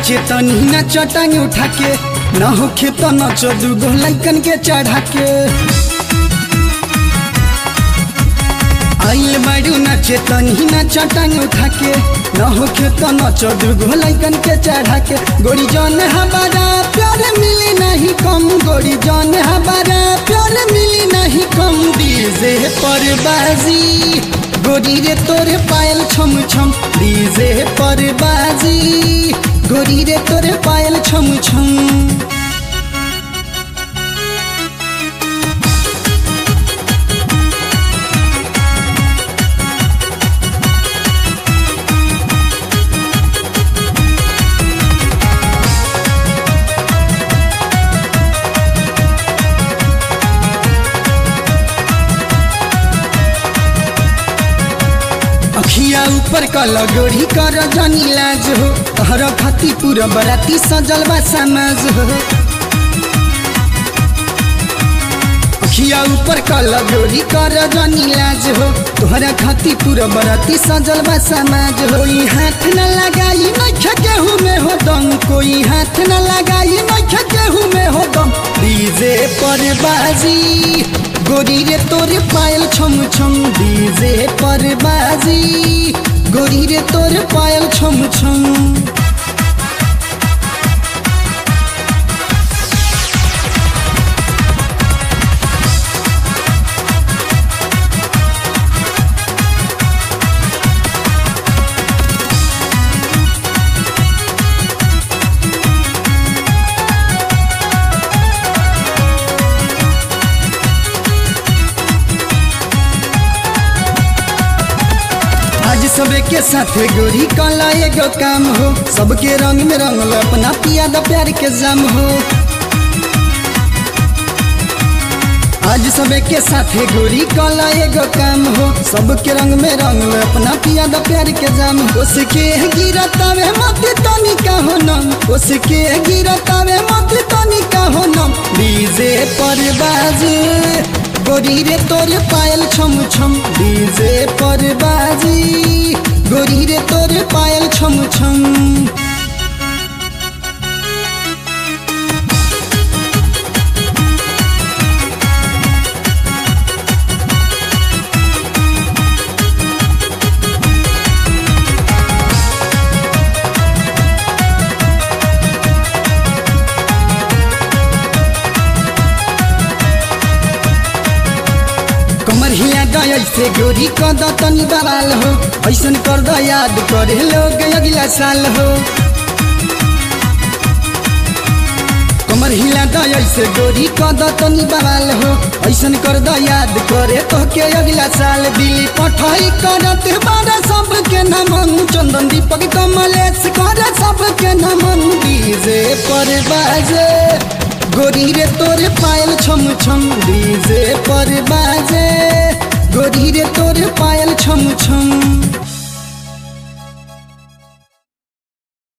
नाचे तनी ना चटांगे उठा के न होखे तो नच दूगो लैकन के चढ़ा के आइल बाड़ू नाचे तनी ना चटांगे उठा के न होखे तो नच दूगो लैकन के चढ़ा के गोरी जन हमारा प्यार मिली नहीं कम गोरी जन हमारा प्यार मिली नहीं कम डीजे पर बाजी गोरी रे तोरे पायल छम छम डीजे पर बाजी गोरी रे तोरे पायल छम छम अखिया ऊपर कल गोरी कर जनी लाज हो तहर खाती पूरा बराती सजल बा समाज हो अखिया ऊपर कल गोरी कर जनी लाज हो तोहरा खाती पूरा बराती सजल बा समाज हो कोई हाथ न लगाई नख केहू में हो दम कोई हाथ न लगाई नख केहू में हो दम डीजे पर बाजी गोरी रे तोरे पायल छम छम डीजे पर बाजी गोरी रे तोरे पायल छम छम आज सबे के साथ गोरी काला एगो काम हो सबके रंग में रंगल अपना पिया द प्यार के जाम हो आज सबे के साथ गोरी काला एगो काम हो सबके रंग में रंगल अपना पिया द प्यार के जाम हो उसके गिरतावे मत तनी का हो नम उसके गिरतावे मत तनी का हो नम डीजे पर बाजे गोरी रे तोरे पायल छम छम डीजे पर बाजी गोरी रे तोरे पायल छम छम कमर हिया गया से गोरी कद तनी बवाल हो ऐसन कर द याद करे लोग अगला साल हो कमर हिला गया से गोरी कद तनी बवाल हो ऐसन कर द याद करे तो के अगला साल दिल्ली पठाई करत बारा सबके नमन चंदन दीपक कमलेश कर सबके नमन डीजे पर बाजे गोरी रे तोरे पायल छम छम डीजे पर बाजे गोरी रे तोरे पायल छम छम